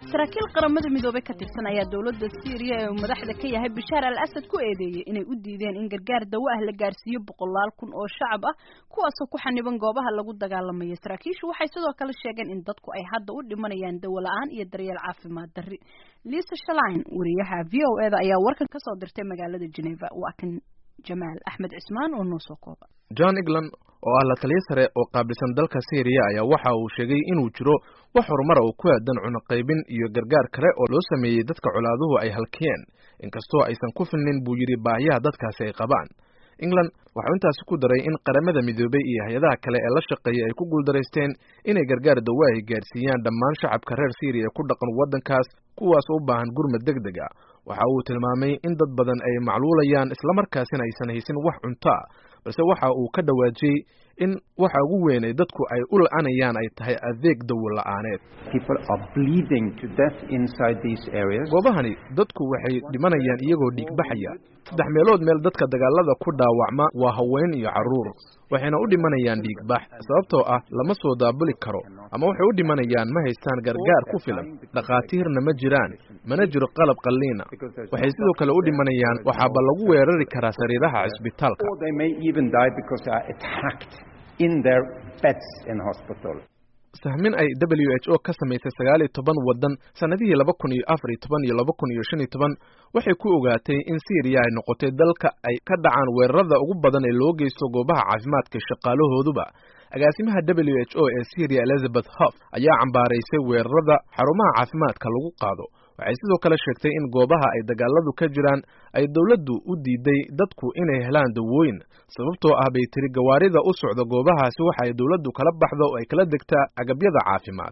saraakiil qaramada midoobey ka tirsan ayaa dowladda syriya ee uu madaxda ka yahay bashaar al asad ku eedeeyey inay u diideen in gargaar dawo ah la gaarsiiyo boqolaal kun oo shacab ah kuwaasoo ku xaniban goobaha lagu dagaalamayo saraakiishu waxay sidoo kale sheegeen in dadku ay hadda u dhimanayaan dawo la-aan iyo daryeel caafimaad darri liisa shalain wariyaha v o eda ayaa warkan kasoo dirtay magaalada geneva waa kan jamaal axmed cismaan oo noo soo kooba john england oo ah la taliyo sare oo qaabilsan dalka syriya ayaa waxa uu sheegay inuu jiro wax horumara oo ku aadan cunuqaybin iyo gargaar kale oo loo sameeyey dadka colaaduhu ay halkiyeen inkastoo aysan ku filnin buu yidhi baahiyaha dadkaasi ay qabaan england waxau intaasi ku daray in qaramada midoobey iyo hay-adaha kale ee la shaqeeya ay ku guuldaraysteen inay gargaar dawa ay gaadhsiiyaan dhammaan shacabka reer syriya ee ku dhaqan waddankaas kuwaas u baahan gurmad deg deg a waxa uu tilmaamay in dad badan ay macluulayaan islamarkaasina aysan haysin wax cunto a balse waxa uu ka dhawaajiyey in waxa ugu weyn ay dadku ay u la-anayaan ay tahay adeeg dawo la-aaneed goobahani dadku waxay dhimanayaan iyagoo dhiigbaxaya saddex meelood meel dadka dagaalada ku dhaawacma waa haween iyo carruur waxayna u dhimanayaan dhiigbax sababtoo ah lama soo daabuli karo ama waxay u dhimanayaan ma haystaan gargaar ku filan dhakhaatiirna ma jiraan mana jiro qalab qalliina waxay sidoo kale u dhimanayaan waxaaba lagu weerari karaa sariiraha cisbitaalka sahmin ay w h o ka samaysay sagaal iyo toban waddan sannadihii laba kun iyo afar iyo toban iyo laba kun iyo shan iyo toban waxay ku ogaatay in syriya ay noqotay dalka ay ka dhacaan weerarada ugu badan ee loo geysto goobaha caafimaadka shaqaalahooduba agaasimaha w h o ee syriya elizabeth hof ayaa cambaaraysay weerarada xarumaha caafimaadka lagu qaado waxay sidoo kale sheegtay in goobaha ay dagaaladu ka jiraan ay dowladdu u diiday dadku inay helaan dawooyin sababtoo ah bay tiri gawaarida u socda goobahaasi waxa ay dowladdu kala baxdo oo ay kala degtaa agabyada caafimaad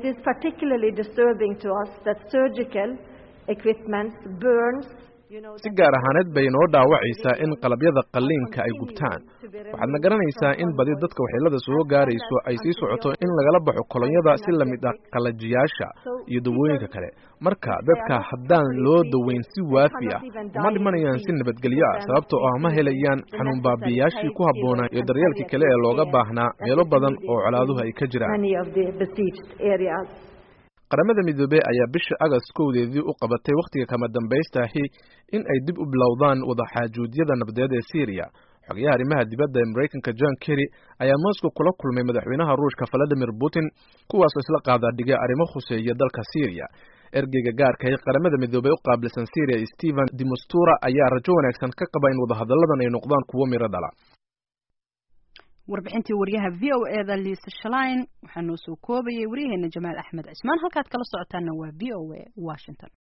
si gaar ahaaneed bay noo dhaawacaysaa in qalabyada qalliinka ay gubtaan waxaadna garanaysaa in badi dadka waxyeelada soo gaarayso ay sii socoto in lagala baxo kolonyada si lamid ah qalajiyaasha iyo dawooyinka kale marka dadka haddaan loo daweyn si waafi ah uma dhimanayaan si nabadgelyo ah sababtoo ah ma helayaan xanuun baabiyayaashii ku habboonaa iyo daryeelkii kale ee looga baahnaa meelo badan oo colaaduhu ay ka jiraan qaramada midoobey ayaa bisha agast kowdeedii u qabatay wakhtiga kama dambaystahi in ay dib u bilowdaan wadaxaajuudyada nabadeed ee syriya xogayaha arrimaha dibadda ee maraykanka john kerry ayaa moscow kula kulmay madaxweynaha ruushka valadimir putin kuwaasoo isla qaadaadhigay arrimo khuseeya dalka syriya ergeyga gaarka ee qaramada midoobey u qaabilsan syriya stephen demustura ayaa rajo wanaagsan ka qaba in wadahadalladan ay noqdaan kuwo miro dhala warbixintii waryaha v o eda liisa shalain waxaa noo soo koobayay waryaheena jamaal axmed cismaan halkaad kala socotaana waa v o a washington